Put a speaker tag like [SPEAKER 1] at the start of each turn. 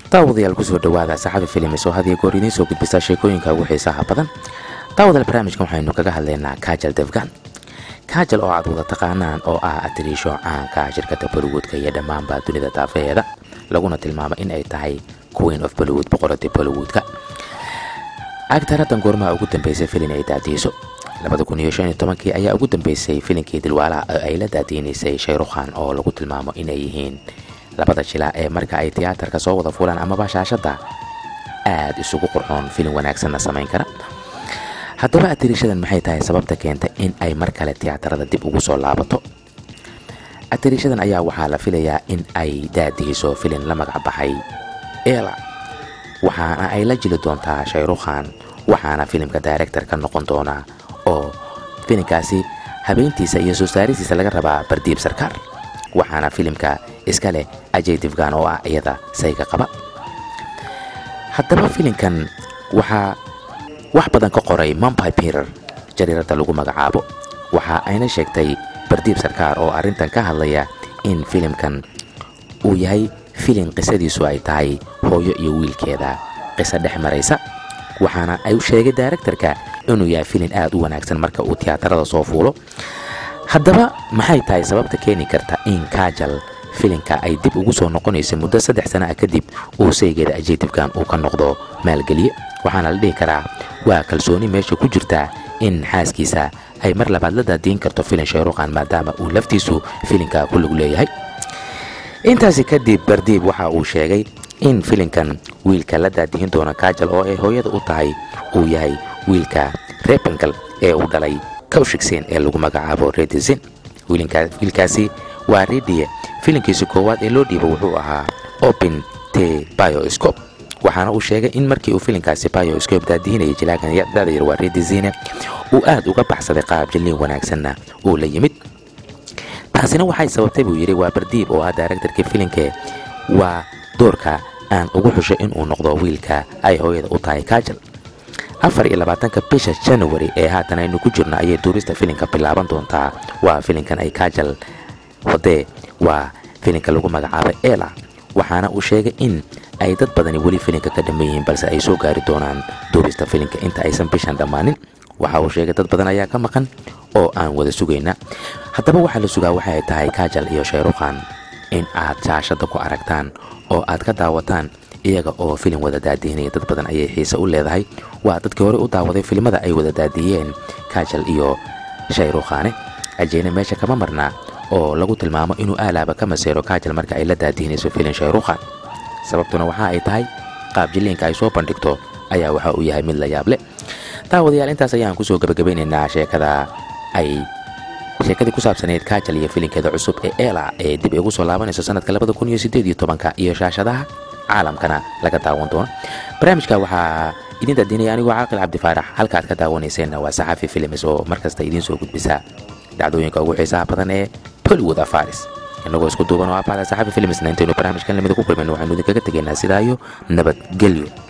[SPEAKER 1] daawadayaal kusoo dhawaada saxafi filimis oo had iyo goor idiin soo gudbisa sheekooyinka ugu xiisaha badan daawadayaal barnaamijkan waxaynu kaga hadlaynaa kajal defgan kajal oo aad wada taqaanaan oo ah atiriisho caanka shirkadda bollywoodka iyo dhammaanba dunida daafaheeda laguna tilmaamo in ay tahay queen of bollywood boqoradii bollywoodka agtaradan goormaha ugu dambeysay filin ay daadiiso kii ayaa ugu dambeysay filinkii dilwaalaha oo ay la daadiinaysay shayrukhan oo lagu tilmaamo inay yihiin labada jila ee marka ay tiyaatarka soo wada fulaan amaba shaashadda aad isugu qurxoon filin wanaagsanna samayn kara haddaba atiriishadan maxay tahay sababta keenta in ay mar kale tiyaatarada dib ugu soo laabato atiriishadan ayaa waxaa la filayaa in ay daadihiso filin la magac baxay ela waxaana ay la jili doontaa shayrukhan waxaana filimka director ka noqon doonaa oo filinkaasi habeentiisa iyo soo saaristiisa laga rabaa bardiib sarkaar waxaana filimka iska leh ajay difgan oo ah iyada sayga qaba haddaba filinkan waxaa wax badan ka qoray mampi pirer jariiradda lagu magacaabo waxa ayna sheegtay bardiib sarkaar oo arrintan ka hadlaya in filimkan uu yahay filin qisadiisu ay tahay hooyo iyo wiilkeeda qiso dhex maraysa waxaana ay u sheegay daaregtarka inuu yahay filin aad u wanaagsan marka uu tiyaatarada soo fuulo haddaba maxay tahay sababta keeni karta in kajal filinka ay dib ugu soo noqonaysa muddo saddex sana ah kadib uu saygeeda ajeedibkan uu ka noqdo maalgeliye waxaana la dhihi karaa waa kalsooni meesha ku jirta in xaaskiisa ay mar labaad la daadiin karto filin shayrukhan maadaama uu laftiisu filinka ku lug leeyahay intaasi kadib bardiib waxa uu sheegay in filinkan wiilka la daadihin doona kajal oo ay hooyada u tahay uu yahay wiilka rebengal ee uu dhalay kawshigsen ee lagu magacaabo redisen wiilkaasi waa redie filinkiisi koowaad ee loo dhiibo wuxuu ahaa open te bioscob waxaana uu sheegay in markii uu filinkaasi bioscob daadihinayay jilaagan dadayar waa redisine uu aad uga baxsaday qaab jilliin wanaagsanna uu la yimid taasina waxay sababtay buu yidhi waa bardiib oo ah daaregtarkii filinke waa doorka aan ugu xushay inuu noqdo wiilka ay hooyada u tahay kajal afar iyo labaatanka bisha january ee haatan aynu ku jirno ayay duurista filinka bilaaban doontaa waa filinkan ay kajal wadee waa filinka lagu magacaabay ela waxaana uu sheegay in ay dad badani weli filinka ka dhamman yihiin balse ay soo gaari doonaan duurista filinka inta aysan bishan dhammaanin waxa uu sheegay dad badan ayaa ka maqan oo aan wada sugayna haddaba waxaa la sugaa waxay tahay kajal iyo shayrukhan in aad shaashadda ku aragtaan oo aad ka daawataan iyaga oo filin wada daadihinaya dad badan ayay xiise u leedahay waa dadkii hore u daawaday filimada ay wada daadiyeen kajal iyo shayrukhane ajeyna meesha kama marnaa oo lagu tilmaamo inuu aalaaba ka maseero kajal marka ay la daadihinayso filin shayrukhan sababtuna waxa ay tahay qaab jilliinka ay soo bandhigto ayaa waxa uu yahay mid la yaab leh daawadayaal intaas ayaan kusoo gabagabeynaynaa sheekada ay sheekadii ku saabsaneyd kajal iyo filinkeeda cusub ee ela ee dib igu soo laabanayso sanadka labada kun iyo sideed iyo tobanka iyo shaashadaha caalamkana laga daawan doono barnaamijka waxaa idin daadinaya anigoo caaqil cabdifaarax halka aad ka daawanayseena waa saxafi filimis oo markasta idiin soo gudbisa dhacdooyinka ugu xiisaha badan ee bollywood afaris inagoo isku duuban oo abaada saxafi filimisna intaynu barnaamijkan lamida ku kulmayno waxaynu idinkaga tegaynaa sidaa iyo nabadgelyo